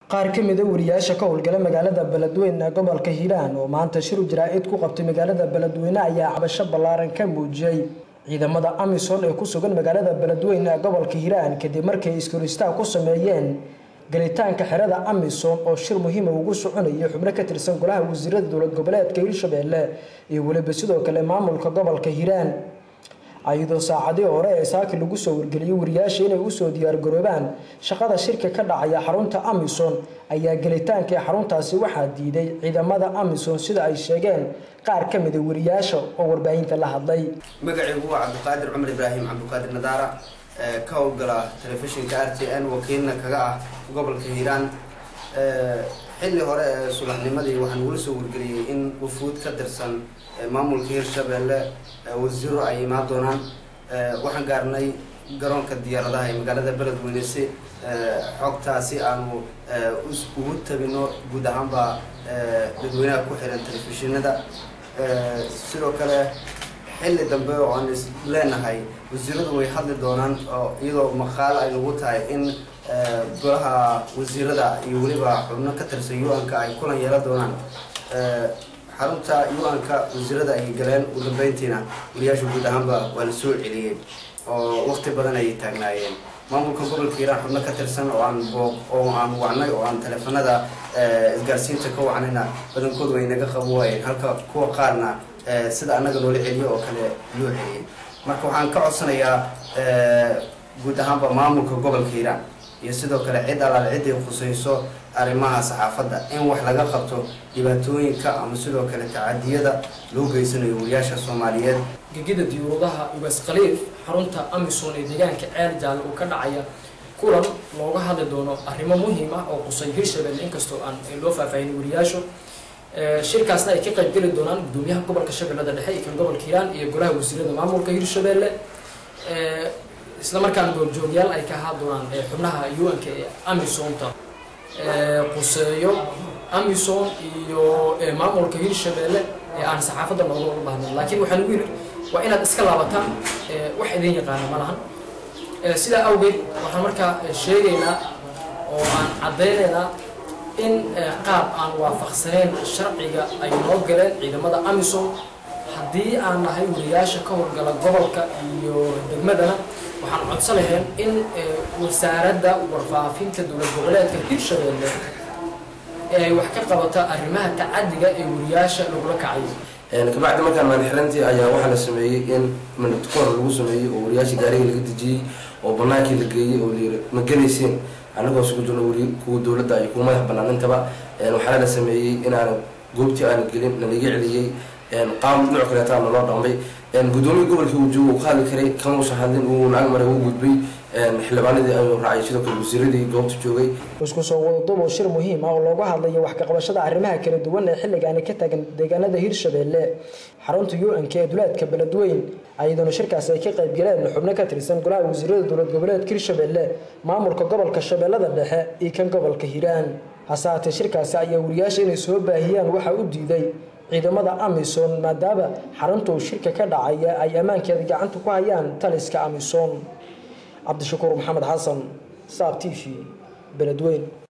qaar ka mida wariyaasha ka howlgala magaalada beledweyne ee gobolka hiiraan oo maanta shir jaraa'id ku qabtay magaalada beledweyne ayaa cabasho ballaaran ka muujiyey ciidamada amisom ee ku sugan magaalada beledweyne ee gobolka hiiraan kadib markay iskoristaag ku sameeyeen galitaanka xerada amisom oo shir muhiima ugu soconayay xubno ka tirsan golaha wasiirada dowlad goboleedka hiirshabeelle iyo weliba sidoo kale maamulka gobolka hiiraan ayadoo saacadii hore ee saaki lagu soo wargeliyey wariyaasha inay usoo diyaargaroobaan shaqada shirka ka dhacaya xarunta amisom ayaa gelitaanka ee xaruntaasi waxaa diiday ciidamada amisom sida ay sheegeen qaar ka mida wariyaasha oo warbaahinta la hadlay magacaygu waa cabdiqaadir cumar ibraahim cabdiqaadir nadaara ka howlgala telefishinka r t n wakiilna kaga ah gobolka hiiraan xilli hore ee subaxnimadii waxaan ugula soo wargeliyey in wufuud ka tirsan maamulka hiirshabeelle wasiiro ay imaan doonaan waxaan gaarnay garoonka diyaaradaha ee magaalada beledweyne si xogtaasi aanu ugu tabino guud ahaanba dadweynaha ku xiran telefishinada sidoo kale xilli dambe oo aan is leenahay wasiiradu way hadli doonaan oo iyadoo maqaalo ay nagu tahay in golaha wasiirada iyo weliba xubno ka tirsan u-anka ay kulan yeelan doonaan xarunta u-anka wasiirada ay galeen ugu dambeyntiina wariyaasha guud ahaanba waa la soo celiyey oo waqti badan ayay taagnaayeen maamulka gobolka hiiraan xubno ka tirsan oo aan booq oo aan wacnay oo aan teleefanada isgaarsiinta ka wacnayna badankoodu way naga qabo waayeen halka kuwa qaarna sida annaga loola celiyo oo kale loo celiyey marka waxaan ka codsanayaa guud ahaanba maamulka gobolka hiiraan iyo sidoo kale cid alaale ciday khusayso arrimaha saxaafadda in wax laga qabto dhibaatooyinka ama sidoo kale tacadiyada loo geysanayo wariyaasha soomaaliyeed gegida diyuuradaha ugaas khaliif xarunta amisom ee deegaanka ceel jaalle uu ka dhacaya kulan looga hadli doono arrimo muhiim ah oo qusay hiirshabelle inkastoo aan loo faahfaahin wariyaasho shirkaasna ay ka qayb geli doonaan gudoomiyaha gobolka shabeellada dhexe iyo kan gobolka hiiraan iyo golaha wasiirada maamulka hiirshabelle isla markaan goorjoogyaal ay ka ahaa doonaan xubnaha u-anka ee amisomta quseeyo amisom iyo maamulka hiirshabelle ee aan saxaafadda nooga uga baahnayn laakiin waxaan ugu yidhi waa inaad iska laabataan wax idin yaqaana ma lahan sidaa awgeed waxaan markaa sheegaynaa oo aan caddaynaynaa in qaab aan waafaqsanayn sharciga ay noo galeen ciidamada amisom haddii aan nahay wariyaasha ka howlgala gobolka iyo degmadana waxaan codsan lahayn in wasaaradda warfaafinta dowlad goboleedka hiirshabelle ay wax ka qabata arrimaha tacadiga ee wariyaasha lagula kacayo kabacdi markaan maalxirantii ayaa waxaa la sameeyey in manadkoor lagu sameeyey oo wariyaasha gaariga laga dejiyey oo banaankii la geeyey oo layiri ma gelayseen anagoo sugu jirno wari kuwa dowladda iyo kuwa madax banaan intaba waxaana la sameeyey inaana goobtii aana gelin nalaga celiyey qaam dhinac kaleetaa naloo dhaqmay gudoomiya gobolkii uu joogo uu ka hadli karay kamuusan hadlin uu lacag maray uu gudbay xildhibaanadii ayuu raacay sidoo kale wasiiradii goobta joogay isku soo wadadubo shir muhiim ah oo looga hadlayo wax kaqabashada arrimaha kala duwan ee xilligaani ka taagan deegaanada hiirshabelle xarunta u-nk ee duleedka beledweyn ayadoona shirkaasi ay ka qayb galeen xubno ka tirsan golaha wasiirada dowlad goboleedka hiirshabelle maamulka gobolka shabeellada dhexe iyo kan gobolka hiiraan hase haatee shirkaasi ayaa wariyaasha inay soo baahiyaan waxaa u diiday ciidamada amisom maadaama xarunta uu shirka ka dhacaya ay ammaankeeda gacanta ku hayaan taliska amisom cabdishakuur maxamed xasan saab t v beledweyn